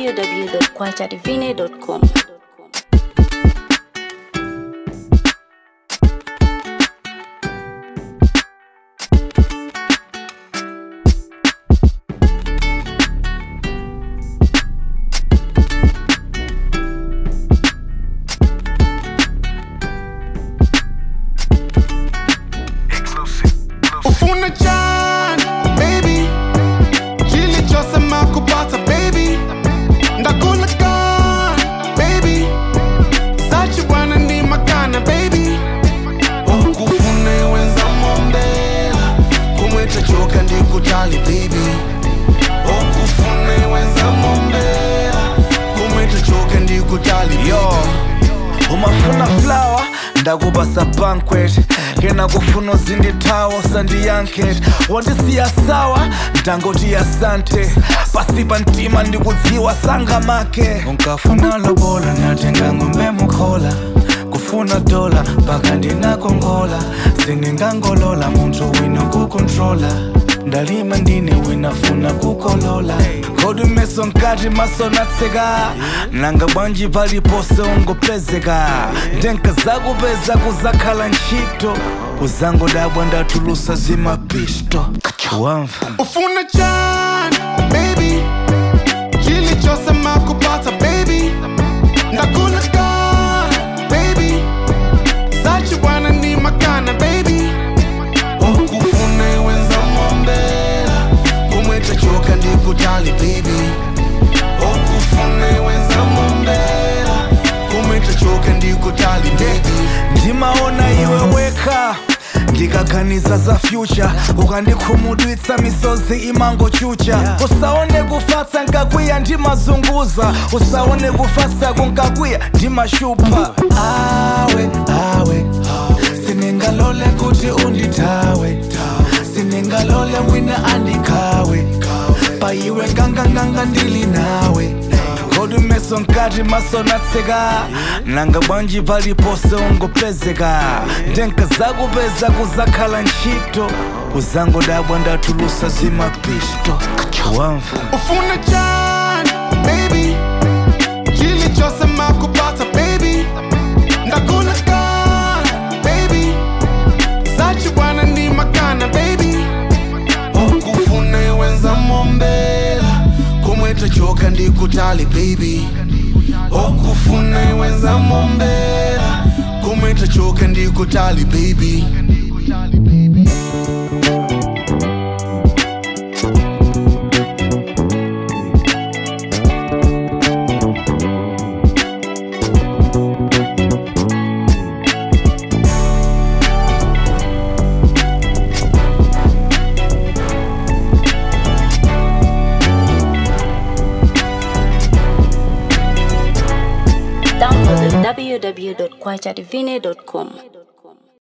www.kwachadivine.com. ufuna njani baby kilichosema kupata baby ndakula gani baby sachi bwana ni makana baby ukufune wenza mombela kumweta choka ndikutali baby ukufune wenza mombela kumweta choka ndikutali yo umafuna flower ndakubasa banquet kena kufuna uzindithawo sandiyanket wandisiya sawa ndangoti asante pasipa ntima ndikudziwa sangamake unkafuna lobola natenga ngombe mukhola kufuna dola mpaka ndinakongola siningangolola munthu wino kukontrola ndalima ndine winafuna kukolola kodi meso nkati maso natseka nanga bwanji palipose ungopezeka ndenka zakupeza kuzakhala ntchito uzangodabwa ndatulusa zimapisto wamva ufuna njani baby kilichosema kupata baby ndakula gani baby sachi bwana ni makana baby ukufune wenza mombela kumweta choka ndikutali baby ukufune wenza mombela kumweta choka ndikutali baby ndimaona iwe weka ndikaganiza za future ukandikhumudwitsa misozi imangochucha usaone kufatsa nkakwiya ndimazunguza usaone kufatsa kunkakwiya ndimashupa awe awe siningalole kuti undithawe siningalole wina andikhawe paiwe nganganganga ndili nawe kodi meso nkati maso natseka nanga bwanji palipose ungopezeka ndenka zakupeza kuzakhala ntchito uzangodabwa ndatulusa zimapisto wamva ufuna njani baby kilichosema kupata baby ndakula gani baby sachi bwana ni makana baby ukufune wenza mombela kumweta choka ndikutali baby ukufune wenza mombela kumweta choka ndikutali baby Download www.kwachadivine.com.